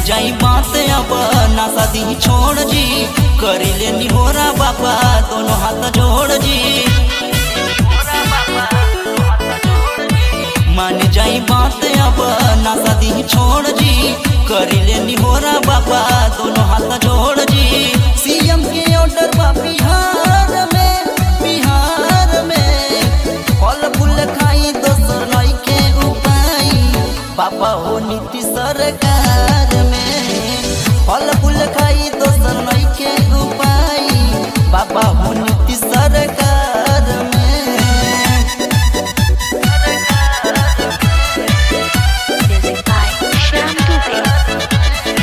जाई बात अब ना शादी छोड़ जी करी ले निहोरा बाबा दोनों हाथ जोड़ जी मान जाई बात अब ना शादी छोड़ जी करी ले निहोरा बाबा दोनों हाथ जोड़ जी सीएम के ऑर्डर बा बिहार में बिहार में फल फूल खाई दोसर नई के उपाय पापा हो नीति सरकार में फल फूल खाई दोसर नई के उपाय पापा हो नीति सरकार में Music by Shyam Dubey.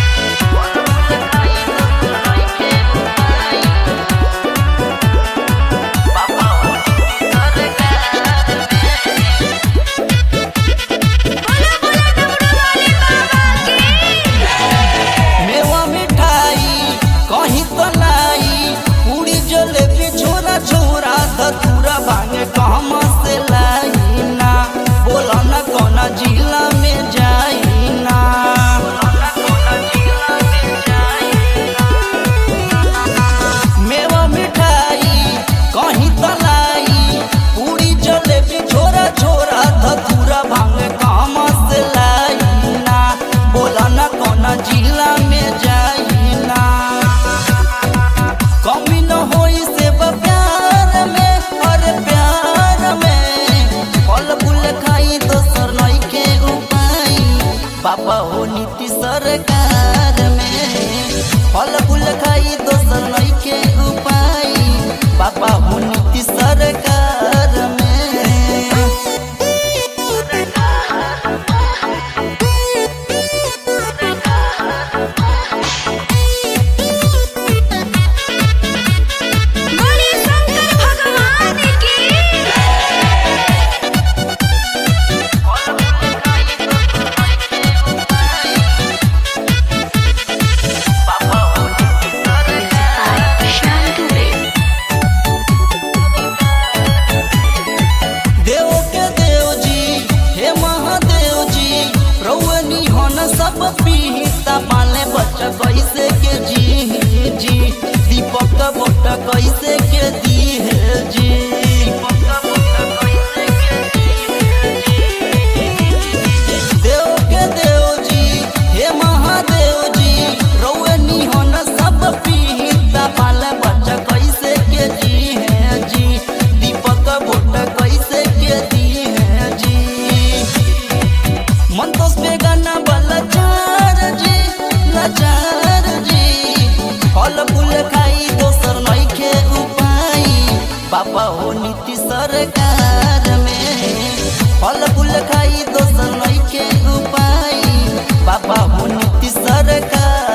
मेवा मिठाई कहीं तो लाई पूरी जलेबी छोरा छोरा धतूरा भांगे कहमा से लाई ना बोला ना कौना जिला में जाई ना मेवा मिठाई कहीं तो लाई पूरी जलेबी छोरा छोरा धतूरा भांगे कहमा से लाई ना बोला ना कौना जिला में जाई ना कमी न होई से प्यार में और प्यार में फल फूल खाई दोसर नई के उपाय पापा हो नीति सरकार में फल फूल खाई दोसर नई के उपाय पापा हो नीति सरकार में बोलिए शंकर भगवान की Music by Shyam Dubey. देव के देव जी हे महादेव जी रौनी हन सब पीता पाले बच्चा कैसे के जी जी दीपक बोट कैसे के दी है जी देव के देव जी हे महादेव जी रौनी हन सब पीता पाले बच्चा कैसे के जी है जी दीपक बोट कैसे के दी है जी मंतोष पे गाना वाला चार जी लाचार जी फल फूल खाई दोसर नई के उपाय पापा हो नीति सरकार में फल फूल खाई दोसर नई के उपाय पापा हो नीति सरकार